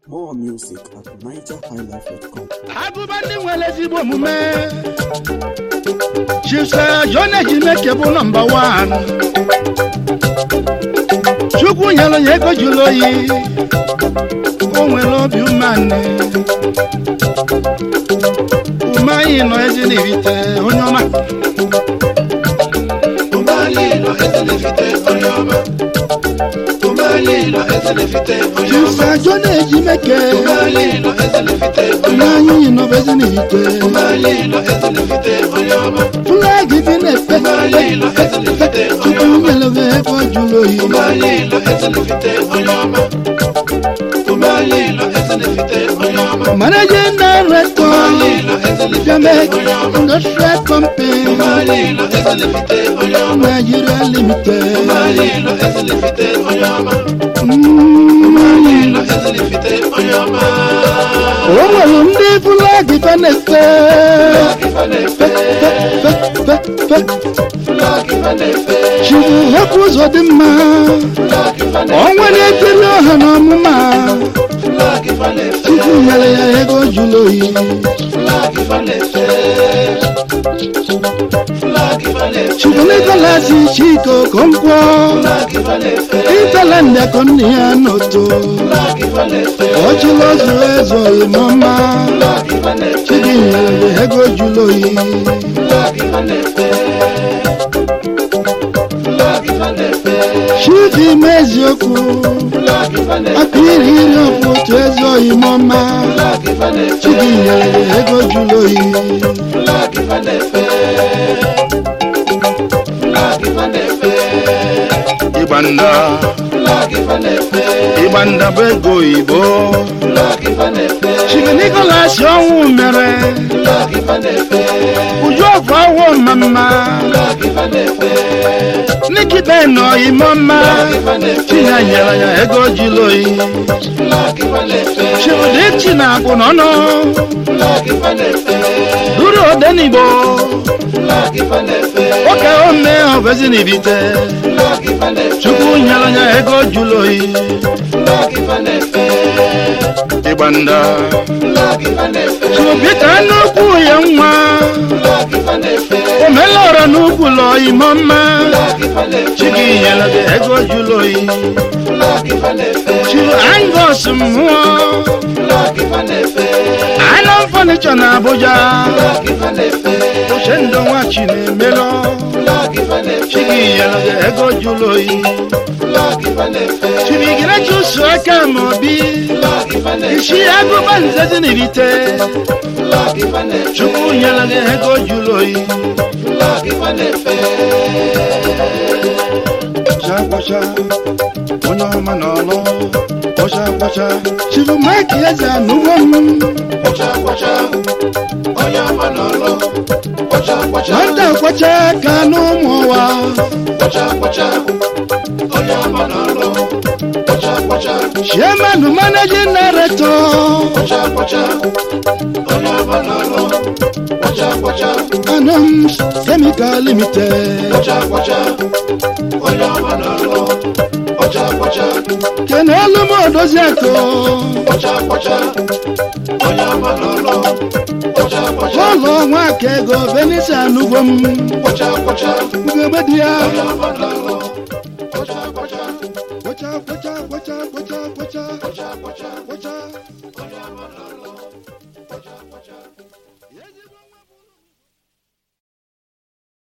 More music at nigerhighlife.com. agụba ndị nwere ezigbo omume chisa joneji meke bụ nọmba wan chukwu nyere ya ego jụrụ oyi o nwere obi umeanị ume anyị nọ ezi n'irite onye ọma Umalilo ezelefite onye ọma. Umalilo ezelefite onye ọma. chisa joneji meke Umalilo ezelefite onye ume ọma. anyị nọ ezi n'irite Umalilo ezelefite onye ọma. flag dị na-efe Umalilo ezelefite onye chukwu ọma. nyere ya ego jụrụ oyi Umalilo ezelefite onye ọma. Umalilo ezelefite onye ọma. managing director Umalilo ezelefite Jamek onye ọma. Industrial Company Umalilo ezelefite onye ọma. Nigeria Limited. Umalilo ezelefite onye ọma. Mm. Umalilo ezelefite onye ọma. O nwere ndị flag fa na-efe fe fe fe fe Flag Ifanefe. chiri hapụ ụzọ dị mma Flag Ifanefe. ọnwa na-etiri ọha na ọmụma Flag Ifanefe. chukwu nyere ya ego jụrụ oyi Flag Ifanefe. Flag Ifanefe. chukwu Nicholas Chiko Okonkwo Flag Ifanefe. Interland akọnne ya n'oto Flag Ifanefe. ọchịla ọzụrụ ezu oyi mama Flag Ifanefe. chidi nyere ya ego jụrụ oyi Flag Ifanefe. Flag Ifanefe. chifi ime eziokwu Flag Ifanefe. aka iri iri ọfụ otu ezi oyi mama Flag Ifanefe. chidi nyere ya ego jụrụ oyi Flag Ifanefe. Flag Ifanefe. ịgba nda Flag Ifanefe. ịgba nda bụ ego oyibo Flag Ifanefe. chifi Nicholas ọnwụ mere Flag Ifanefe. uju ọfụ ọwụ mama Flag Ifanefe. nikita nọ ime mma chinya nyere ya ego jụrụ oyi Flag Ifanefe. chibụdị chi na akwụ n'ọnụ Flag Ifanefe. duru odenigbo Flag Ifanefe. nwoke ome ọbezi n'ibite Flag Ifanefe. chukwu nyere ya ego jụrụ oyi Flag Ifanefe. ịgba nda Flag Ifanefe. chubita n'ukwu ya nwa Flag Ifanefe. omelọrọ n'ukwu lọ ime mma Flag Ifanefe. chigi nyere gị ego jụrụ oyi Flag Ifanefe. chiru angos mmụọ Flag Ifanefe. anọ fọnichọ na abuja Flag Ifanefe. uche ndụ nwa chi na-emelọ Flag Ifanefe. chigi nyere gị ego jụrụ oyi Flag Ifanefe. chibigire chụsụ aka ma obi Flag Ifanefe. isi agụba nze dị n'ibite Flag Ifanefe. chukwu nyere gị ego jụrụ oyi Flag Ifanefe. kwachaa onye ọma n'ọlụ kwachaa kwacha chiri mike eze anụgbo m Kwacha kwacha. Onye ọma n'ọlụ. Kwacha kwacha. nwata kwacha ka n'ụmụ ụwa Kwacha kwacha. Onye ọma n'ọlụ. Kwacha kwacha. chairman managing director Kwacha kwacha. Onye ọma n'ọlụ. Kwacha kwacha. anams chemical limited Kwacha kwacha. Onye ọma n'ọlụ. Kwacha kwacha. kenelu m odozi akụ Kwacha kwacha. Onye ọma n'ọlụ. Kwacha kwacha. ụlọ nwaka ego venisi anụgbo m Kwacha kwacha. ugegbe dị ya Onye ọma n'ọlụ. Kwacha kwacha. kwacha kwacha kwacha kwacha kwacha Kwacha kwacha. kwacha Onye ọma n'ọlụ.